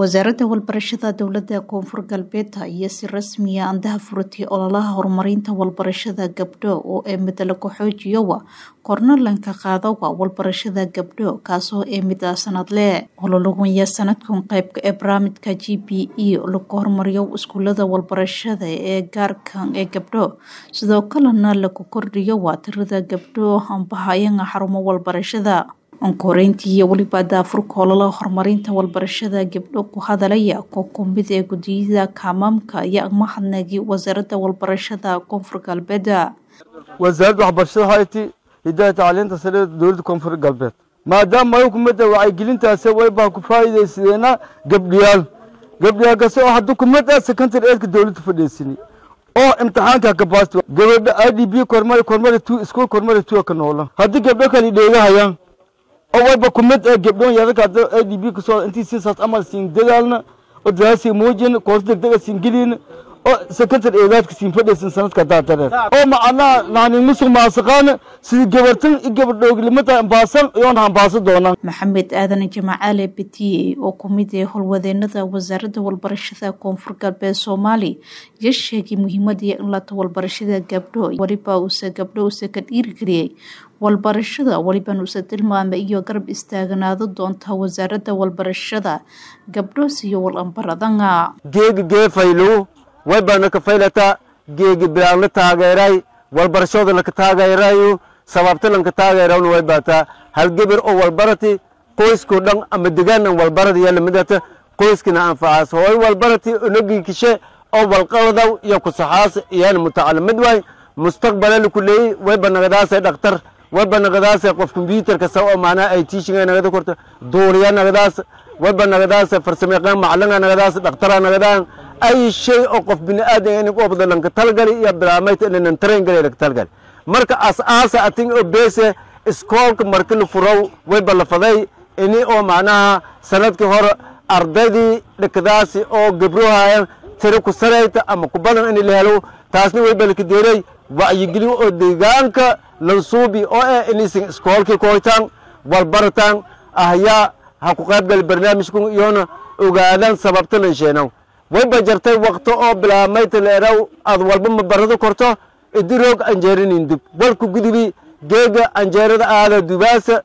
wasaaradda walbarashada dowladda koonfur galbeed ayaa si rasmiya andaha furatay ololaha horumarinta walbarashada gabdho oo ee midla ku-xoojiyowa kornalanka qaadawa walbarashada gabdho kaasoo ee mid a sanadle ololagunya sanadkan qeybka ee barnaamijka g b e lagu horumariyo iskuulada walbarashada ee gaarkan ee gabdho sidoo kalena lagu kordhiyo waa tirada gabdho ambahayanga xarumo walbarashada onkoreyntii iyo weliba daafurka ololaha horumarinta walbarashada gabdho ku hadalaya koo kumid ee gudiyada kaamaamka iyo mahadnagi wasaaradda walbarashada koonfur galbeed wasaaradda waxbarashada hayti hidaaya tacliinta sare dowladda koonfur galbeed maadaama ay kumada wacyigelintaasi waybaa ku faa'iidaysadeena gabdhiyaal gabdhiyaal kase oo hadda kumada secondary eedka dowladda fadhiisani oo imtixaanka kabaasti gabadha i d b kormari kormari two school kormari two ka noola haddii gabdho kale dheegahayaan oo wayba kumid ee gabdhoon yararka hadda a d b kasoo intii siisaas amal siin dadaalna oo dadaasi muujin koorso degdega siin gelin oo secondary eedaadka siin fadhaysan sanadka haddaa dareen oo macnaha nani musuq maasaqaan sidii gabartan i gabardhooglimada ambaasan iyoona hambaasa doonaan maxamed aadan jamacaale betiye oo kumid ee howlwadeenada wasaaradda walbarashada koonfur galbeed soomaali iyo sheegay muhiimadii in lata walbarashada gabdho weliba uuse gabdho uuse ka dhiirigeliyey walbarashada weliban uuse tilmaamay iyo garab istaaganaado doonta wasaaradda walbarashada gabdho siyo walambaradanga geegi geefaylow waybana ka faylata geegi bilaan la taageeray walbarashooda laka taageerayo sababta lanka taageerawna way baataa hal geber oo walbarati qoyskoo dhan ama degaanan walbaradi yaa lamidata qoyskina anfacaas hooy walbarati onogii kishe oo walqaladaw iyo kusaxaas iyana mutacalimid waay mustaqbala laku leeyey wayba nagadaasay dhaktar wayba nagadaasay qof combyuutar kasta oo macnaha ay tiishinga nagada korta duuriya nagadaas wayba nagadaasay farsamayaqaan macallinga nagadaas dhaktara nagadaan ay shay oo qof bini aadan in qobda lanka talgali iyo bilaamayta inanan train gali lanka talgali marka as-aasa atin oo beese iskoolka marki la furow wayba la faday ini oo macnaha sanadkii hore ardaydii dhikadaasi oo gabrohayan tiri ku sarayta ama ku badan in la helo taasna wayba laka deeray wacyigelin oo deegaanka lansuubi oo eh inaysan iskoolkii koytaan walbarataan ahyaa ha ku qayb gali barnaamijku iyoona ogaadaan sababta lansheenow wayba jartay wakto oo bilaamayta leeraw aad walba ma barado korto idiroog anjeerinin dub walku gudubi geega anjeerada aada dubaasa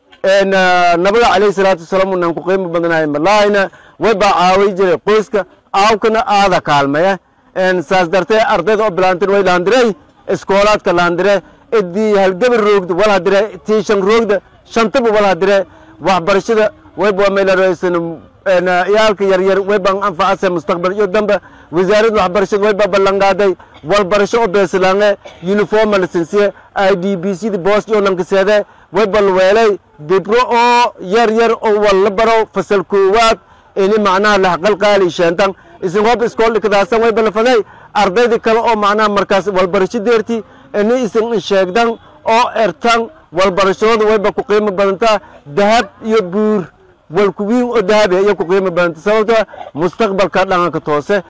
nabiga calayhi salaatu wasalaam unan ku qiimo badnahay malaahina waybaa caaway jiray qoyska aawkana aada kaalmaya saas dartee ardayda oo bilaantin way laandirey iskoolaadka laandire idii halgabar roogda wal hadire tiishan roogda shantaba wal hadire waxbarashada wayba meelaraysan iyaalka yaryar waybaan anfacase mustaqbal iyo dambe wasaaradda waxbarashada waybaa ballanqaaday walbarasho oo beeslaange uniforma lisensiye i d b c da boos iyo lankaseede wayba lweelay gibro oo yar yar oo walla baro fasal koowaad ini macnaha laxqalqaali sheentan isin hob iskool dhikadaasan wayba lafaday ardayda kale oo macnaha markaas walbarasho deerti ini isin sheegdan oo ertan walbarashooda wayba ku qiimo badantaa dahab iyo buur walkuwiin oo dahabi iyo ku qiimo badanta sababto mustaqbalka dhanganka toose